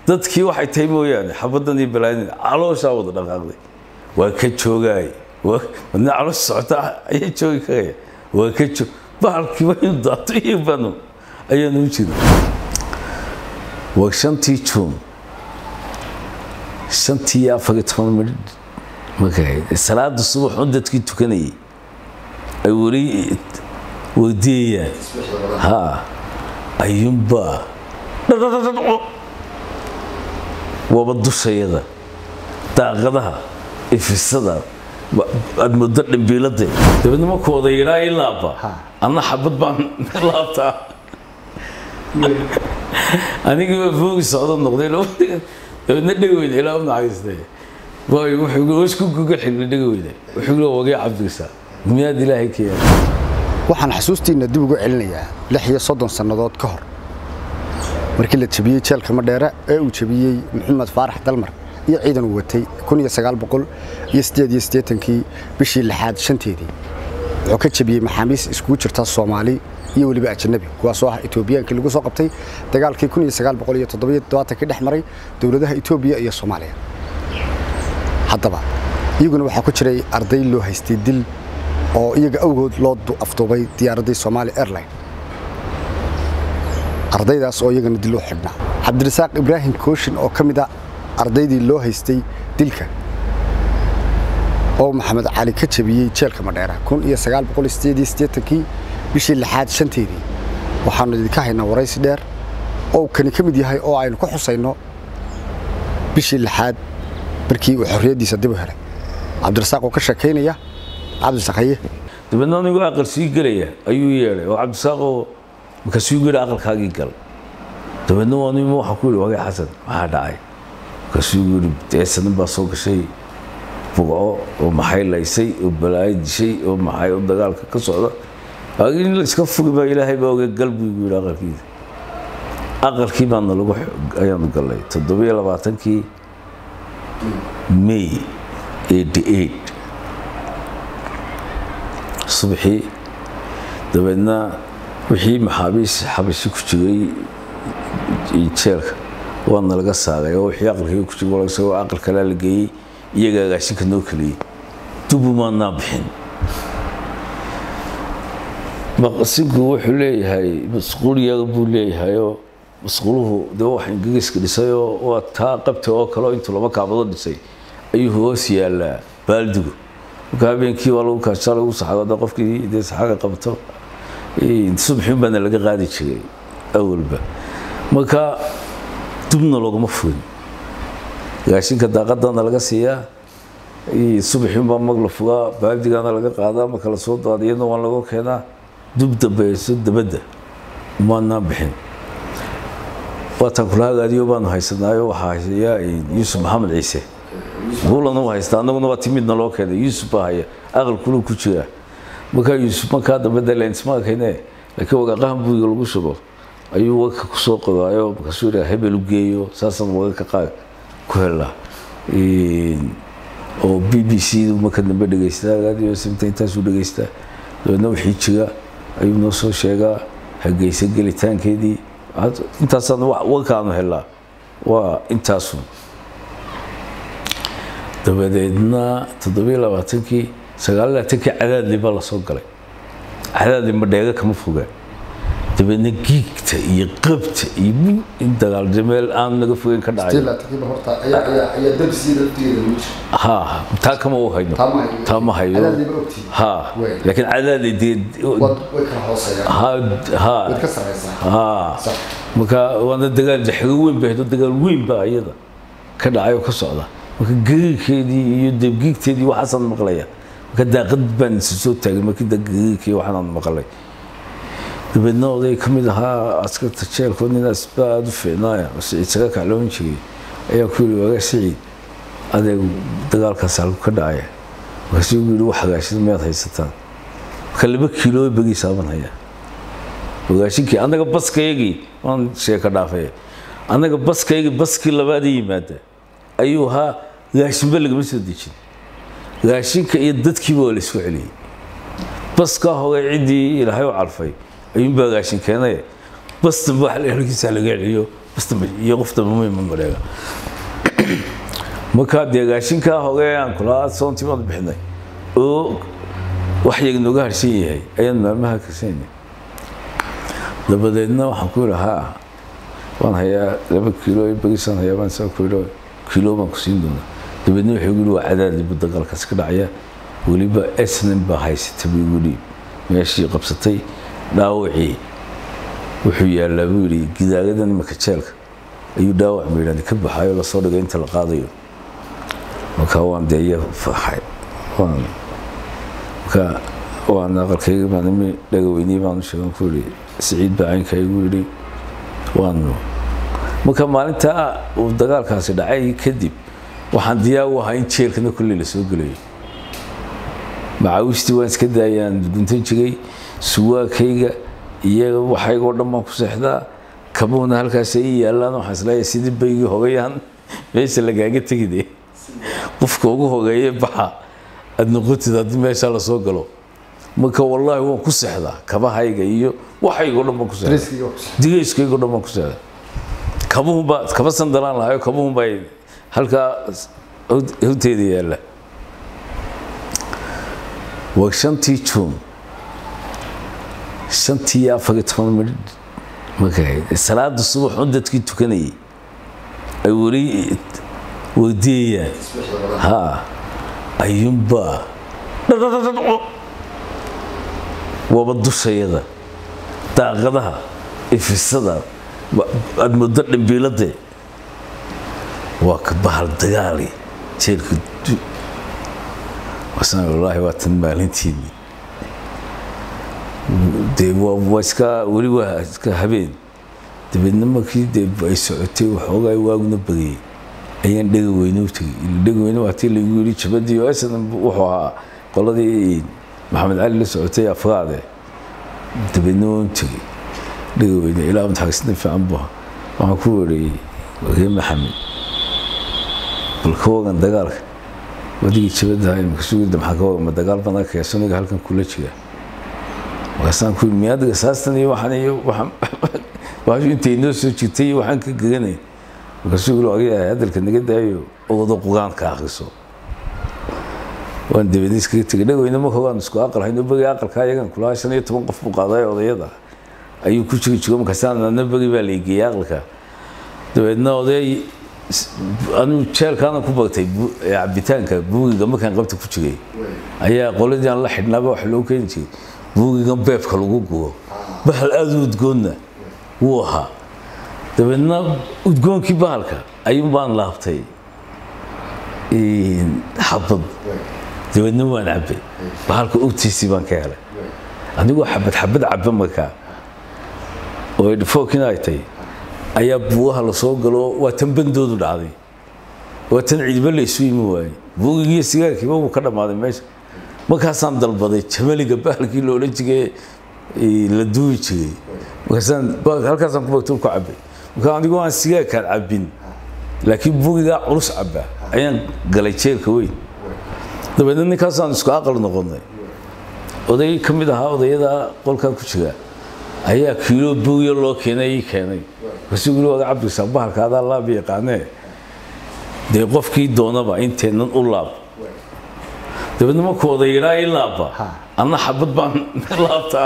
dadkii waxay tahay mooyaane xabaddan iyo balaanin calooshaa wada dhaqaaqday waa ka joogaay wadna caloosha socota ayaa joogi karaya waa ka joog bahalkii waynu daato iyo banu ayaanu u jira waa shantii juun shantii iyo afar iyo toban midh markay salaada subax un dadkii tukanayay ay weli weydiiyayaan ha ayuunbaa dhadhadhadhadco waaba dushayada daaqadaha ifisada aad muddo dhambiilade dabeedna markuu oda yidhaa i laabba anna xabad baan laabtaa anigii baa foogi socdo noqday dabeedna dhegaweyne ilaa u naxariistay waayo wuxuu isku guga xigli dhegaweyne wuxuu yidhi wagee cabdirsa miyaad ilaahay ka yaala waxaan xasuustiinna dib ugu celinayaa lix iyo soddon sannadood ka hor markii la jebiyey jeelka madheere ee uu jebiyey maxamed faarax dalmar iyo ciidan uu watay kii bishii lixaad shanteedii wuxuu ka jebiyey maxaabiis iskugu jirta soomaali iyo weliba ajanabi kuwaasoo ah etoobiyaankii lagu soo qabtay dagaalkii kii dhex maray dowladaha etoobiya iyo soomaaliya haddaba iyaguna waxaa ku jiray arday loo haystay dil oo iyaga awgood loo afduubay diyaaraddii somaali airline ardaydaas oo iyagana dil u xidhnaa cabdirasaaq ibraahim kooshin oo ka mid a ardaydii loo haystay dilka oo maxamed cali ka jabiyey jeelka madheera kii bishii lixaad shanteedii waxaannu idinka haynaa waraysi dheer oo kani ka mid yahay oo aynu ku xusayno bishii lixaad markii uu xorriyaddiisa dib u helay cabdirasaaq oo ka sheekaynaya cabdisaqaye dabeedna anigoo aqal sii gelaya ayuu yeedhay oo cabdisaaqoo markaasuu yidhi aqalkaagii gal dabeedna waa nimo waxaan ku yidhi wagay xasan maxaa dhacay markaasuu yidhi deesanin baa soo gashay bugco oo maxay laysay oo balaayo dishay oo maxay oo dagaalka ka socda in la iska fugi baa ilaahay baa oga gal buu igu yidhi aqalkiisa aqalkii baana lagu ayaanu gallay toddobiyo labaatankii may eighty eight subaxii dabeedna wixii maxaabiis xabashi ku jiray jeelka waana laga saaray oo wixii aqalkii ku jiray isagoo aqal kalea la geeyey iyaga agaashinka noo keliyey dubumaanaa bixin maqasinku wuxuu leeyahay masquuliyaga buu leeyahayoo masquuluhu dee wax ingiriiska dhisayoo waa taa qabta oo kale intuu laba kaabado dhisay ayuu hoos yaallaa baaldigu marka habeenkii waa lagu kaashaa lagu saxaado qofkii dee saxaga qabto subaxin baana laga qaadi jiray awalba marka dubna loogama fugin gaashinka daaqadana laga siiyaa subaxin baa mag la fugaa baaldigana laga qaadaa marka la soo daadiyana waa laga keenaa dub dambayso dabadda maanaan bixin waataan kula hagaadiyo baanu haysanaayo waxaa haysaya yuusuf maxamed ciise buulana u haysta annaguna waa timidna loo keenay yuusuf baa haya aqalkuna ku jira markaa yuusuf markaa dambe lensmaakayne laakiin wagaaqahan buuga lagu shubo ayuu wagka kusoo qodaayo markaasuu yidhaa hebel u geeyo saasaan wagaka qaad ku helnaa oo b b c du marka dambe dhegeystaa raadiyo simta intaasuu dhegeystaa dabeedna wixii jira ayuu noo soo sheegaa hageysa gelitaankeedii intaasaan wagkaanu helnaa waa intaasun dabadeedna toddobiyo labaatankii sagaal labaatankii cadaadli baa lasoo galay cadaadli madheega kama fogaa dabeedna giigta iyo qabta iyo in dagaaljameel aan naga fogeyn ka dhacay ha taa kama u hayno taa ma hayo ha laakiin cadaadli dee ha marka waana dagaal jaxigo weyn ba haydo dagaal weyn baa iyada ka dhacay oo ka socda marka gariirkeedii iyo debgiigteedii waxaasaan maqlaya marka daaqad baan isa soo taagay markii gariirkii waxaanaan maqlay dabeedna oday ka mid ahaa askarta jeelkoo ninaas baa aada u fiicnaaya oo siciid saga kacloon jiray ayaa ku yidhi waagaa siciid adeeg dagaalkaas halku ka dhacaya markaasuu ugu yidhi wax hagaashida miyaad haysataan marka laba kiilo begiisaaban hayaa hagaashinkii annaga baskayagii waan sheeka dhaafay annaga baskayagii baskii labaada yimaada ayuu ahaa gaashinba lagama soo dejin gaashinka iyo dadkiiba waa la isku celiyey baskaa hogay ciddii ilaahay u calfay ayuunbaa gaashin keenay bastan ba halkiisa laga celiyo iyo qof dambe ma iman mareega markaa dee gaashinkaa hogee aan kulaa soontii baanu bixinay oo wax yaga nooga harsan yahay ayaan maalmaha kasaynay dabadeedna waxaan ku yidhi haa waan hayaa laba kiilo iyo bagisaan hayaa baan saa ku yidhi kiilo baan ku siin doonaa dabeedna wuxuu yidhi waa cadaadi buu dagaalkaas ka dhacaya weliba esnan baa haysata buu igu dhiib meeshii qabsatay dhaawacii wuxuu yaallaa buu yidhi gidaagadan imika jeelka ayuu dhaawac maydhani ka baxayo lasoo dhigay inta la qaadayo markaa waan dee iya faxay waan markaa waan aqalkayga baan imi dhagaweynii baan u sheegan ku yidhi siciid baa caynka igu yidhi waanu marka maalintaa uu dagaalkaasi dhacay kadib waxaan diyaar u ahaa in jeelkana kolley la soo gelayo macaawistii waan iska daayaan guntan jiray suwaakayga iyo waxaygoo dhan baan ku seexdaa kabuhuna halkaas ay yaallaan waxaan isleeyahay sidii baygii hogayaan meesha lagaaga tegide qofka ugu hogeeye baxa aad noqotid haddii meesha lasoo galo marka wallaahi waan ku seexdaa kabahayga iyo waxaygoo dhan baan ku seexdaa digayskaygoo dhan baan ku seexdaa kabuhunbaa kaba sandalaan lahayo kabuhunbaa halkaa hawteeda yaalla waa shantii juun shantii iyo afar iyo toban midh markay salaada subax un dadkii tukanayay ay weli weydiiyayaan ha ayuunbaa dhadhadhadhadco waaba dushayada daaqadaha ifisada aad muddo dhambiiladee waa ka bahal dagaali jeelka wasan wallaahi waa tan maalintiinii dee waa iska weli waa iska habeen dabeedna markii dee ay socotay waxoogaa waaguna bagayay ayaan dhega weyne u tegey dhega weyne waa tii lagu yidhi jabadii oo asan wuxuu ahaa qoladii maxamed cali la socotay afraade dabeedna waan u tegey dhega weyne ilaa mutaxagisna fiican buu waxaan ku weerayey ree maxamed bal ka wagan dagaalka wadigii jabadaha imika sugida maxaa ka wagan ma dagaal badan keesaniga halkan kula jira markaasaan ku miyaad gasaastan iyo waxaan iyo waxaan waxaashu intay noo soo jirtay iyo waxaan ka geganay markaasuu yiri agayahay hadalka naga daayo ogodo qugaanka akhriso waan dabeedna iskaga tegay dhagweyne marka waan isku aqal hayno bagi aqalka ayagan kulaha shan iyo toban qof buu qaaday odayada ayuu ku jiri jigo markaasaan adna bagi baa la geeyey aqalka dabeedna oday anuu jeelkaana ku bagtay cabitaanka buugiga markaan qabta ku jiray ayaa qoladii aan la xidhnaaba wax loo keeni jiray buugigan beebka lagu gubo bahal aada u udgoonna wuu ahaa dabeedna udgoonkii bahalka ayuun baan laabtay xabad dabeedna waan cabbay bahalka ogtiisii baan ka helay anigoo xabad xabad cabba markaa oo dhifookin ay tahay ayaa buugaha lasoo galo waa tan bandoodu dhacday waa tan ciidba la isu yimi waayey buugigiiyo sigaarkiiba wuu ka dhammaaday meesha markaasaan dalbaday jamaliga bahalkii loola jigay la duubi jiray markaasaan halkaasaan ku bagto ku cabbay markaa anigoo aan sigaarkaan cabbin laakiin buugigaa culus cabba ayaan galay jeelka weyn dabeedna ninkaasaan isku aqal noqonnay oday ka mid ahaa odayadaa qolkaa ku jira ayaa kiilo buugiyo loo keenay ii keenay markaasuu yiri waga cabdisaa bahalka adaa laab yaqaanee dee qofkii doonaba inteennan u laab dabeedna markuu odayidhaa ii laabba anna xabad baan laabtaa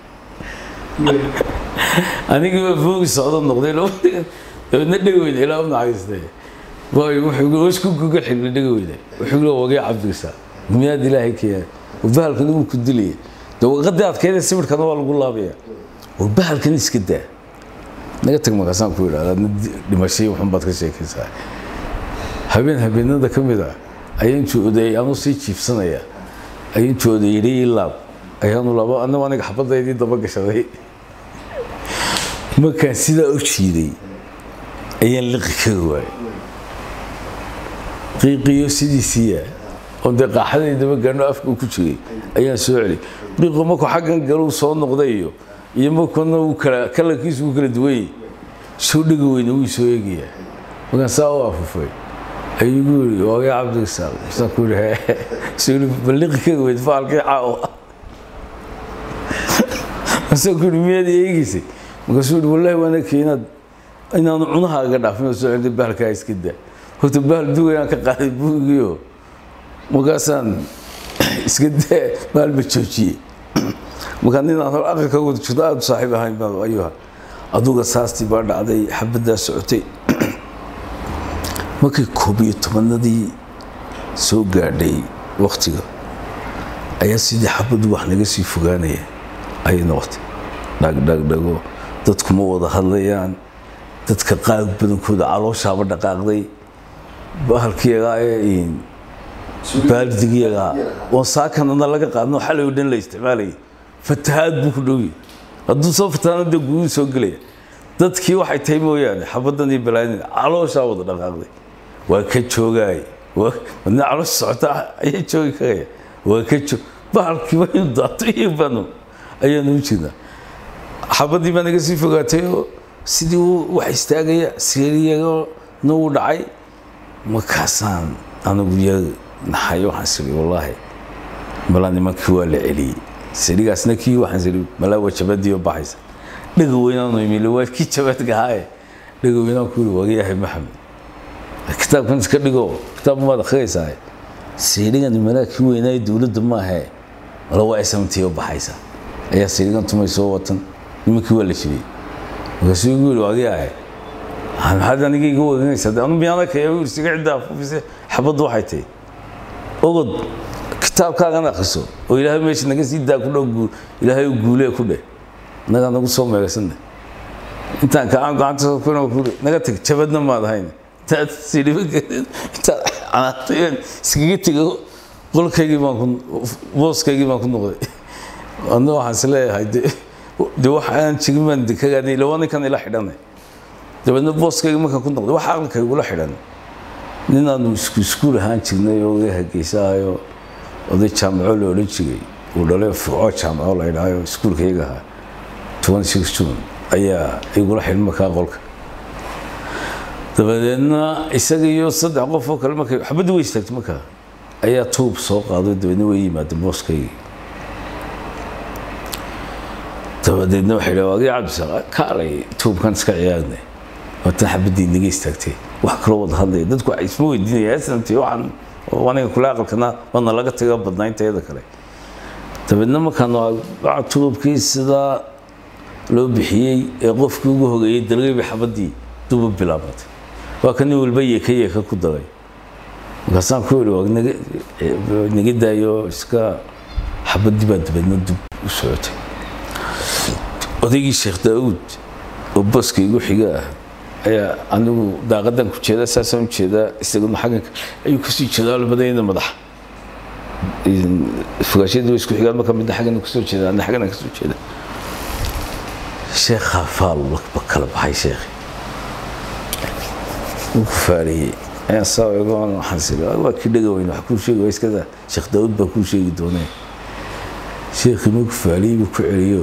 anigiiba buugi socdo noqday dabeedna dhegaweyne ilaa u naxariistay waayo wuxuu isku guga xigli dhegaweyne wuxuu yiri wagii cabdisaa miyaad ilaahay keenay bahalkan uu ku dilaya dee waqadii adkeydee sawirkana waa lagu laabaya war bahalkan iska daa naga tag markaasaan ku yidhahda adna dhimashay waxun baad ka sheekaysaa habeen habeenada ka mid ah ayaan jooday anuu sii jiifsanaya ayaan jooday yidhi ii laab ayaanu laba annagu aniga xabadaydii daba gashaday markaan sidaa u jiiday ayaan liqi kaga waayay qiiqiyo sidiisiiya oon dee qaaxadaydaba gaano afka ku jiray ayaan soo celi qiiqo markuu xaggan galuu soo noqday iyo iyo markuna uu kala kalarkiisu uu kala duwanyay soo dhega weyne wuu soo eegayaa markaan saa u afufay ayuu igu yidhi waagay cabdigasaal saan ku yidhi soo yidhi balliqi kaga weyd faalkii caawa masaan ku yidhi miyaad eegaysay markaasuu yidhi wallaahi waan arkay inaad inaanu cunahaaga dhaafin oo soo celin bahalkaa iska daa horta bahal dugayaan ka qaaday buugiyo markaasaan iska daa bahal ma joojiyey markaa ninaan hor aqalka wada jirto aada saaxiib ahayn baa ayuha aduga saastii baa dhacday xabaddaa socotay markii koob iyo tobanadii soo gaadhay waktiga ayaa sidii xabaddu wax naga sii fogaanaya ayay noqotay dhagdhagdhago dadku ma wada hadlayaan dadka qaag badankooda calooshaaba dhaqaaqday bahalkiyagaa ee baaldigiyagaa oon saakanana laga qaadno xalay oo dhan la isticmaalayay fatahaad buu ku dhowya hadduu soo fatahaana dee guduu soo gelaya dadkii waxay tahay mooyaane xabaddan iyo balaanin calooshaa wada dhaqaaqday waa ka joogaay wadna caloosha socota ayaa joogi karaya waa ka joog bahalkii waa inu daato iyo banu ayaanu u jirnaa xabaddii baa naga sii fogaatay oo sidii uu wax istaagaya siiriyagana uu dhacay markaasaan anigu ya naxay waxaan siri wallaahi malaa nimankii waa la celiyey sirigaasna kii waxaan siri malaa waa jabadii oo baxaysa dhaga weynaanu imile waa kii jabadgahaaye dhaga weynaan ku yiri wagayahay maxamed kitaabkan iska dhigo kitaab maad akhriyaysaa sirigan malaa kii weynaaye dowladda maahe mala waa smtii oo baxaysa ayaa sirigan tumay soo watan nimankii waa la jibiyey markaasuu igu yiri wagayahay maxaad aniga iga waganaysaa anu miyaana kaya yiri siga cidda afufise xabaddu waxay tahay ogod kitaabkaagan akhriso oo ilaahay meesha naga sii daa ku dhow ilaahay u guulee ku dheh nagaa nagu soo meegasanne intaan kacaan gacanta kuna kuri naga tag jabadna maad ahayn intaad sidhiba intaad canaatayeen iskaga tego qolkaygii baan ku booskaygii baan ku noqday adna waxaan is leeyahay de de wax aan jigin baan de kagaadnay ila waa ninkan ila xidhanay dabeedna booskaygii markaan ku noqday wax aqalkayga ula xidhan ninaanu isku iskuul ahaan jirnay oo iga hageysahayo oday jaamaco la odhan jiray uu dhalay fuco jaamaco la idhaayo iskuulka iyaga ahaa toban six june ayaa igula xidhan markaa qolka dabadeedna isaga iyo saddex qof oo kale markay xabaddi way istaagtay markaa ayaa tuub soo qaaday dabeedna way yimaadeen booskaygii dabadeedna waxay dhaha waagii cabdisaaq kaalay tuubkan iska ciyaagnay waatan xabaddii naga istaagtay wax kaloo wada hadlaya dadku waxay isma weydiinaya snamti waxaan aniga kule aqalkana waana laga taga badnaa inteeda kale dabeedna markaan tuubkii sidaa loo bixiyey ee qofkii ugu hogeeyey dalgayba xabaddii duba bilaabatay waa ka nin walba yeeka yeeka ku daray markaasaan ku yidhi waa naga daayo iska xabaddii baa dabeedna dub u socotay odaygii sheekh daauud oo baska igu xiga ah ayaa anigu daaqadan ku jeeda saasaan u jeedaa isaguna xagganka ayuu kasii jeedaa labadayda madaxa fogaashadii way isku xigaan marka midna xaggana kasoo jeeda adna xaggana kasoo jeeda sheekhaa faal ba kala baxay sheekhi wuu ku faariyey ayaan saa eego waxaan siri waa kii dhaga weyn wax kuu sheegi waa iskada sheekh daawud baa kuu sheegi doonee sheekhii muu ku faariyey buu ku celiyo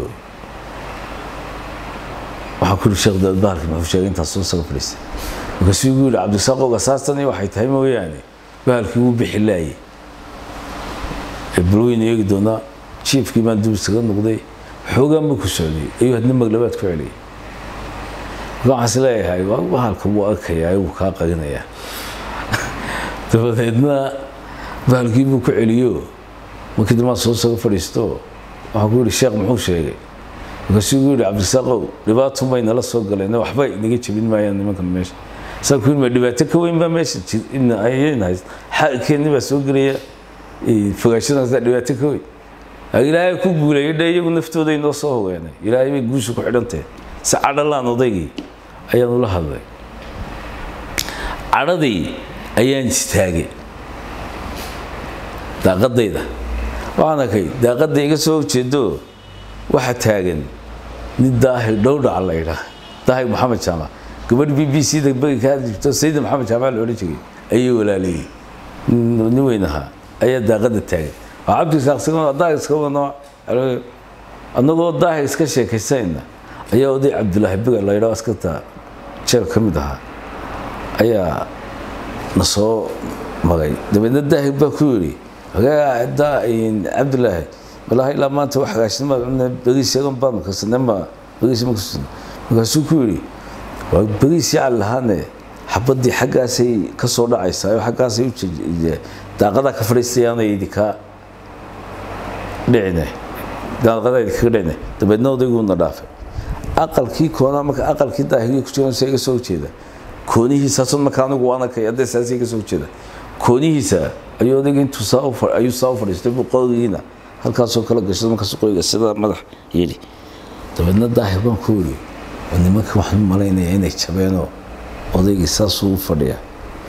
waxaan ku yidhi sheekh daawud bahalkii muxuu sheegay intaas soo saga fadhiistay markaasuu igu yidhi cabdisaaq oga saastani waxay tahay mooyaane bahalkii wuu bixi laayey bulweyn eegi doonaa jiifkii baan dub isaga noqday xoogaan buu ku socday ayuu hadna maglabaad ku celiyay marka waxaan is leeyahay waa bahalka wuu arkayaa wuu kaa qarinayaa dabadeedna bahalkii buu ku celiyo markii dambaan soo saga fadhiisto waxaan ku yidhi sheekh muxuu sheegay markaasuu igu yidhi cabdisaaqow dhibaato may nala soo galeen waxba inaga jebin maayaan nimankan meesha saan ku yidhi ma dhibaato ka weyn baa meesha ayayna hayst xaalkeenni baa soo gelaya fogaashadan dhibaato ka weyn ilaahay ku guuleeyay dhe iyagu naftooda inoo soo hogeenay ilaahay bay guusha ku xidhantahe si cadhalaan odaygii ayaan ula hadlay cadhadii ayaan istaagay daaqadayda waxaan arkay daaqadda iga soo horjeedo waxa taagan nin daahir dhowdhac la idhaa daahir maxamed jaamac gabadh b b c da bagi ka hadli jirto sayida maxamed jaamac la odhan jiray ayay walaalayey nin weyn ahaa ayaa daaqada taagan waa cabdisaaqsiga daahir iska wadno annagoo daahir iska sheekaysayna ayaa oday cabdulaahi biga la yidhaho askarta jeel ka mid ahaa ayaa na soo magay dabeedna daahir baa ku yidhi cabdulaahi walaahi ilaa maanta wax hagaashnima begiisagan baanu karsanay ma begiis ma karsan markaasuu ku yidhi waa beriisii cali lahaane xabadii xaggaasay ka soo dhacaysaa oo xaggaasay u daaqadaa ka fadhiistayaanay idinka dhicine daaqadaa idinkaga dhicine dabeedna odayguna dhaafay aqalkii koona marka aqalkii daahigii ku jiran iga soo jeeda koonihiisaasun marka anigu waan arkay haddee saas iga soo jeeda koonihiisa ayuu odayga intuu saa ayuu saa u fadhiistay buu qorigiina halkaasoo kala gashay markaas qoriga sida madax yidhi dabeedna daahir baan ku yidhi nimanka waxaan u malaynaya inay jabeenoo odaygii saasuu u fadhiya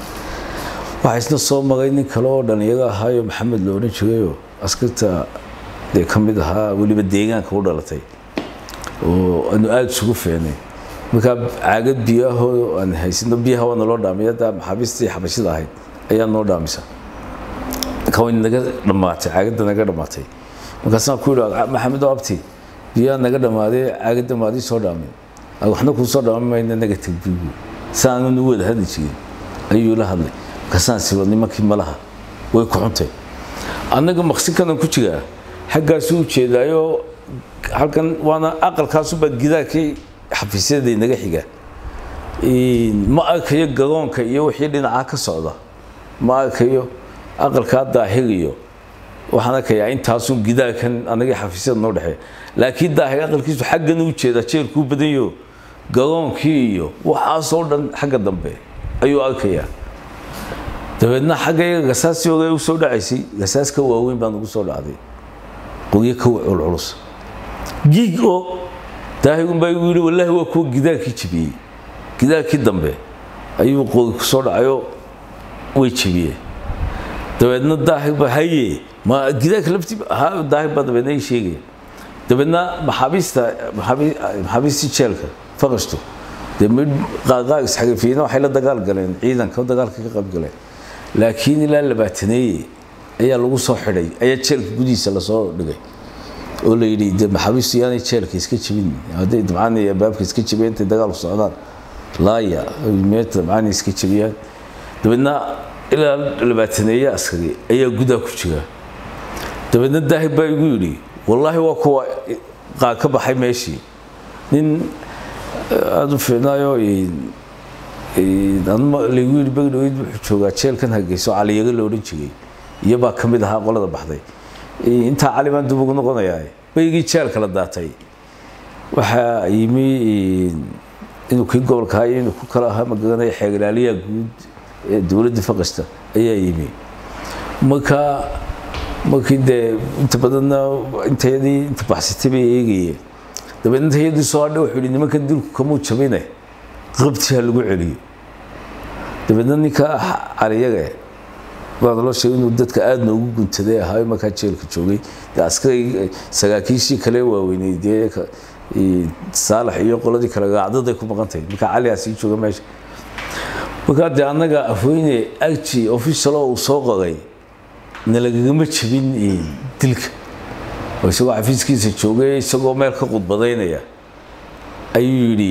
waxaa isna soo maray nin kale oo dhalinyaro ahaayo maxamed lo odhan jirayoo askarta dee ka mid ahaa weliba deegaanka u dhalatay oo aanu aada isugu fiicnay markaa caagad biyaahoo aan haysano biyaha waa naloo dhaamay hadda maxaabiistii xabashida ahayd ayaa noo dhaamisa marka way naga dhammaatay caagadda naga dhammaatay markaasaan ku yidhi maxamed oo abti biyaha naga dhammaaday caagadda maadii soo dhaamay waxna kuu soo dhaama mayna naga tegbigu saananu wada hadli jirin ayuu la hadlay markaasaan siba nimankii malaha way ku xuntay annaga maqsinkanan ku jiraa xaggaasuu ujeedaayo halkan waana aqalkaasuba gidaarkii xafiisyada inaga xiga ma arkayo garoonka iyo wixii dhinacaa ka socda ma arkayo aqalkaa daahir iyo waxaan arkayaa intaasun gidaarkan anagii xafiisyada noo dhexeeya laakiin daahir aqalkiisu xaggan u jeeda jeerkuu badanyo garoonkii iyo waxaasoo dhan xagga dambe ayuu arkayaa dabeedna xagga gasaasii hore u soo dhacaysay gasaas ka waaweyn baa nagu soo dhacday qoryo ka culculus giig oo daahirun baa igu yidhi wallaahi waa kuwa gidaarkii jebiyey gidaarkii dambe ayuu qori ku soo dhacayo way jebiyeen dabeedna daahir baa haye ma gidaarka laftii ha daahir baa dabeedna ii sheegaya dabeedna maxaabiista maxaabiistii jeelka faqashtu dee mid qaaqaaq isxarifiyiina waxay la dagaal galeen ciidanka dagaalka ka qayb galeen laakiin ilaa labaataneeye ayaa lagu soo xidhay ayaa jeelka gudihiisa lasoo dhigay oo la yidhi de maxaabiistu yaanay jeelka iska jebin hadday dabcaan iyo albaabka iska jebiyeen intay dagaalku socdaan laaya meeta dabcaan iska jebiyaan dabeedna ilaa labaataneeye askari ayaa gudaa ku jira dabeedna daahir baa igu yidhi wallaahi waa kuwa qaa ka baxay meeshii nin aada u fiicnaayo laygu yidhi bagdhaweyd wuxuu joogaa jeelkan hargeyso caliyaga la odhan jiray iyobaa ka mid ahaa qolada baxday intaa cali baan dib ugu noqonayaa baygii jeelka la daatay waxaa yimi inuu kii gobolka ahaa iyo inuu ku kala ahaa magaranaya xeeglaaliyaha guud ee dowladda faqasta ayaa yimi marka markii dee inta badanna intayadii inta baxsatay bay eegayeen dabeedna intayadii soo hadhay wuxuu yidhi nimankan dilku kamuu jabine qabti ha lagu celiyo dabeedna ninka caliyaga baa naloo sheegay inuu dadka aada noogu guntaday ahaayo markaa jeelka joogay dee askari saraakiishii kale waaweynay dee saalax iyo qoladii kale raacdaday ku maqantahay markaa caligaa sii jooga meesha markaa dee annaga afweyne arji officialo uu soo qoray nalagagama jebin dilka oo isagoo xafiiskiisa joogay isagoo meel ka qudbadaynaya ayuu yidhi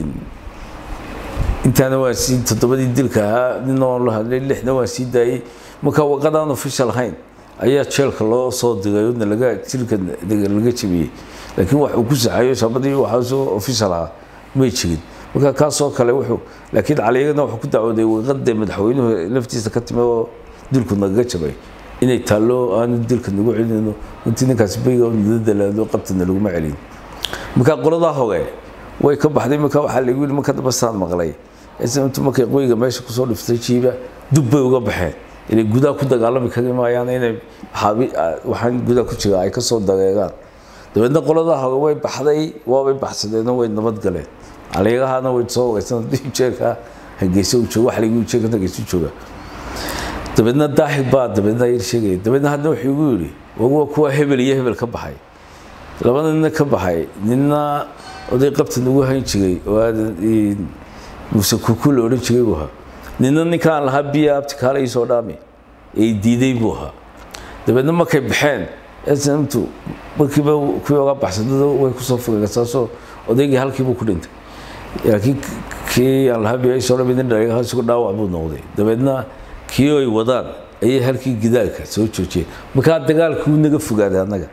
intaana waa sii toddobadii dilka ahaa nina waan la hadlay lixna waan sii daayey marka waqadaan official ahayn ayaa jeelka loo soo diray oo nalaga dilka laga jebiyey laakiin wax uu ku saxayo shabadii waxaasoo official ahaa may jirin marka kaasoo kale wuxuu laakiin caliyagana wuxuu ku dacwooday waqadee madaxweynuhu laftiisa ka timid oo dilku nagaga jabay inay taallo aanu dilka nagu celinayno intii ninkaasi bayga nala dalaalo qabtana laguma celin marka qoladaa hore way ka baxday marka waxaa lagu yidhi marka damba saan maqlay intu markay qoyga meesha kusoo dhiftay jiiba dub bay uga baxeen inay gudaha ku dagaalami kari maayaan inay waxaan gudaha ku jira ay ka soo dareeraan dabeedna qoladaa hore way baxday waabay baxsadeenoo way nabad galeen caliyagahana way soo wareysan haddii jeerka hargeysa uu joogo waxa lagu yidhi jeerka hargeysa jooga dabeedna daahir baa dabeedna yar sheegaya dabeedna hadna wuxuu igu yidhi waa kuwa hebel iyo hebel ka baxay labada nina ka baxay nina oday qabtan ugu hayn jiray oo aadan muuse kuku la odhan jiray buu ahaa nina ninkaan lahaa biya abti kaala ii soo dhaami ee diiday buu ahaa dabeedna markay baxeen snmtu markiiba kuwii oga baxsadada way kusoo fogeen saasoo odaygii halkiibuu ku dhintay laakiin kii aan lahaa biya ii soo dhaami nin dhaligaha isagoo dhaawac buu noqday dabeedna kii ay wadaan ayay halkii gidaarka soo joojiyeen markaa dagaalka wuu naga fogaaday annaga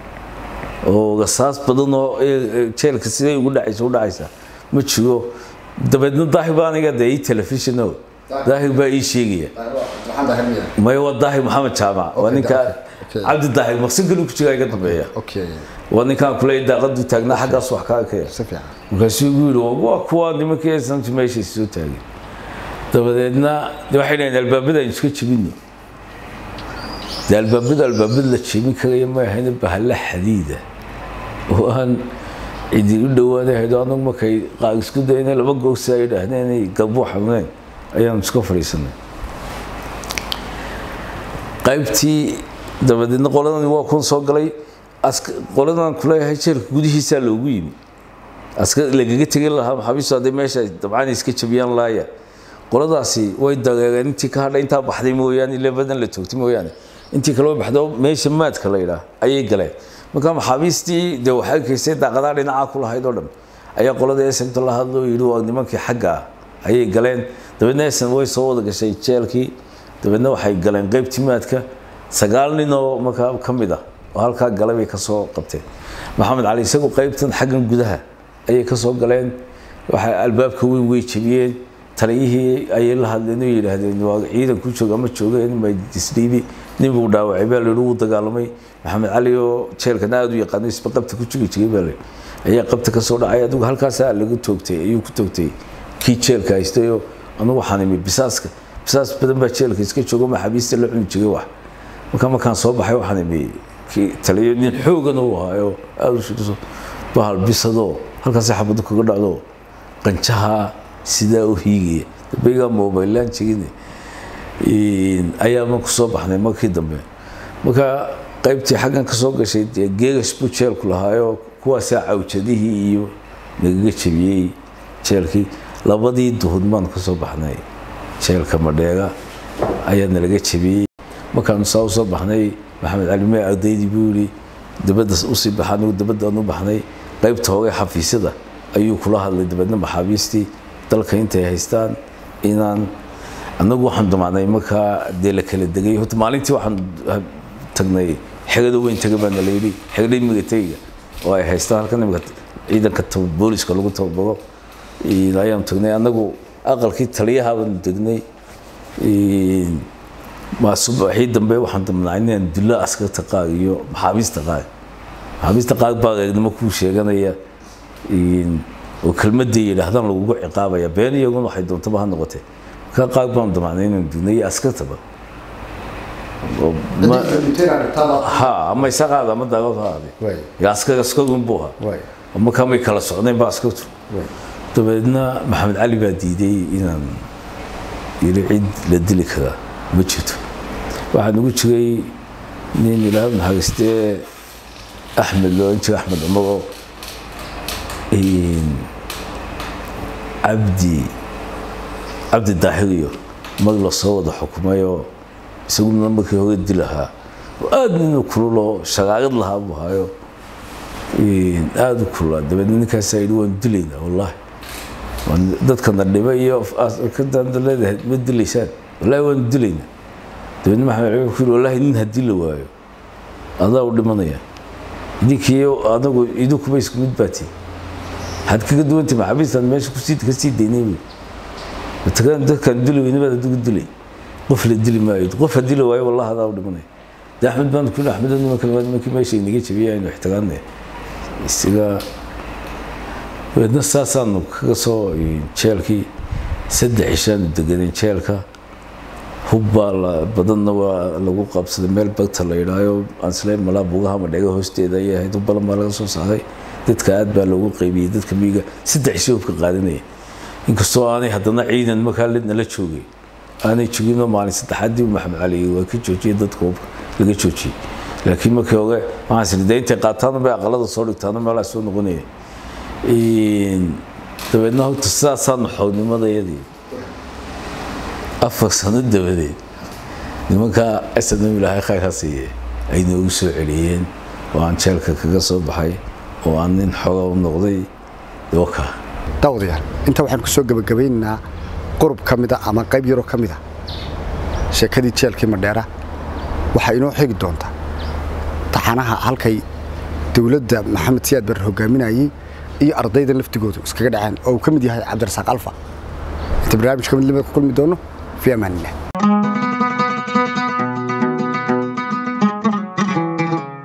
oo rasaas badan oo jeelka siday ugu dhacaysa u dhacaysa ma jiro dabeedna daahir baa aniga dee ii telefishino daahir baa ii sheegaya maya waa daahir maxamed jaamac waa ninka okay. cabdi daahir maqsinkan ku jiraa iga dambeeya okay waa ninkaan kule daaqadu taagnaa xaggaas wax kaa kaya si fiican markaasuu igu yidhi waa kuwa nimankii santi meeshay soo taagay dabadeedna de waxay dhaheen albaabada aynu iska jebino de albaabada albaabada la jebin karaya ma ahayna bahalla xadiida oo aan cidi u dhowaanahaydo anagu markay qaag isku dayna laba googsi ay dhahdeen inay galbuu xanuuneen ayaanu iska fadhiisanay qaybtii dabadeedna qoladani waa kun soo galay ask- qoladan kuleeyahay jeelka gudihiisaa loogu yimi aska lagaga tegin lahaa maxaabiistu hadday meesha dabcan iska jabiyaan laaya qoladaasi way dageegeen intii ka hadhay intaa baxday mooyaane ile badan la toogtay mooyaane intii kale way baxdo meesha maadka la yidhaah ayay galeen marka maxaabiistii dee waxay kaysay daaqadaa dhinacaa ku lahayd oo dhan ayaa qolada esemta la hadlo yidhi waa nimankii xagga ah ayay galeen dabeedna esem way soo wada gashay jeelkii dabeedna waxay galeen qaybtii maadka sagaal nin oo markaa ka mid ah oo halkaa galay bay ka soo qabteen maxamed cali isagu qaybtan xaggan gudaha ayay ka soo galeen waxay albaabka weyn way jebiyeen taliyihii ayay la hadleen oo yidhaahdeen waa ciidan ku jooga ama joogeen ma disdhiibi nin buu dhaawacay baa layidhi wuu dagaalamay maxamed cali oo jeelkana aada u yaqaano isba qabta ku jogi jiray baa layidhi ayaa qabta ka soo dhacay adigu halkaasaa lagu toogtay ayuu ku toogtay kii jeelka haystayoo anugu waxaan imi bisaaska bisaas badan baa jeelka iska joogo maxaabiista la cuni jiray wax marka markaan soo baxay waxaan imi kii taliyo nin xoogan uu ahaayo aada u shiriso bahal bisadoo halkaasay xabadu kaga dhacdo qanjaha sidaa u hiigaya dambaygaa mobilaan jegine ayaama kusoo baxnay markii dambe marka qaybtii xaggan ka soo gashay dee geegas buu jeelku lahaayoo kuwaasaa cawjadihii iyo nagaga jebiyey jeelkii labadii duhud baan ka soo baxnay jeelka madheega ayaa nalaga jebiyey markaanu saa usoo baxnay maxamed cali mee ardaydii buu yidhi dabadda usii baxa anigu dabadaan u baxnay qaybta hore xafiisyada ayuu kula hadlay dabeedna maxaabiistii dalka intay haystaan inaan annagu waxaan damacnay markaa dee la kala degay horta maalintii waxaan tagnay xegada weyn taga baana la yidhi xegada imiga tegiga oo ay haystaan halkan imika ciidanka booliska lagu tababaro ayaanu tagnay annagu aqalkii taliyaha baanu degnay subaxii dambe waxaan damnaa inaan dullo askarta qaar iyo maxaabiista qaar maxaabiista qaar baa eegnimo kuu sheeganaya oo kelmadday yidhaahdaan lagugu ciqaabaya been iyaguna waxay doontaba ha noqotee ka qaar baan damacnay inaan dugnay iyo askartaba ha ama isaqaada ama daawad ha aade ya askar askarun buu ahaa markaa may kala socdeen ba askartu dabeedna maxamed cali baa diiday inaan yiri cid la dili karaa ma jirto waxaa nagu jiray nin ilaahay naxariistee axmed loolan jira axmed cumaroo cabdi cabdi daahiriyo mag la soo wada xukumayoo isaguna markii hore dilahaa oo aada ninu kululoo shagaarad lahaa buu hayo aada u kululaa dabeedna ninkaasaa yidhi waan dilaynaa wallaahi dadkana dhiba iyo leedahay ma dilaysaan wallaahi waanu dilaynaa dabeedna maxamed cali ku yidhi wallaahi nin haddii la waayo adaa u dhimanaya idinkii adagu idinkuba isku mid baatiin waxaad kaga duwantay maxaabiistaan meesha kusii ka sii daynay wey matakan dadkaan dili weyna baad adigu dilay qof la dili maayo qof haddii la waayo wallahi adaa u dhimanaya de axmed baan ku yidhi axmed nimanka nimankii meesha inaga jabiyay aynu ixtiraamnay isaga dabeedna saasaanu kaga soo jeelkii saddex cishaanu deganeen jeelka hubbaa badanna waa lagu qabsaday meel bagta la yidhaayo aansleen malaa bugaha madhega hoosteeda ayay ahayd hubbalan baa laga soo saaray dadka aad baa loogu qaybiyey dadka miyiga saddex cisho hubka qaadanaya inkastoo aanay haddana ciidan markaa nala joogay aanay joginoo maalin saddexaadii maxamed cali waa ka joojiyey dadka hubka laga joojiyey laakiin markii hore waxaan siri dee intay qaataana bay aqalada soo dhigtaana meelaa soo noqonaya dabeedna horta sidaasaanu xoognimadayadii afar sano dabadeed nimankaa snm ilaahay khayr ha siiye ay noogu soo celiyeen oo aan jeelka kaga soo baxay oo aan nin xoga u noqday waka daawadayaal inta waxaan ku soo gebagabaynaynaa qurub ka mida ama qayb yaroo ka mid a sheekadii jeelkii madheera waxaa inoo xigi doontaa taxanaha halkay dowladda maxamed siyaad barre hogaaminayey iyo ardayda laftigoodu iskaga dhaceen oo uu ka mid yahay cabdirasaaq alfa inta barnaamijka mid lamid ku kulmi doono fi amaanillah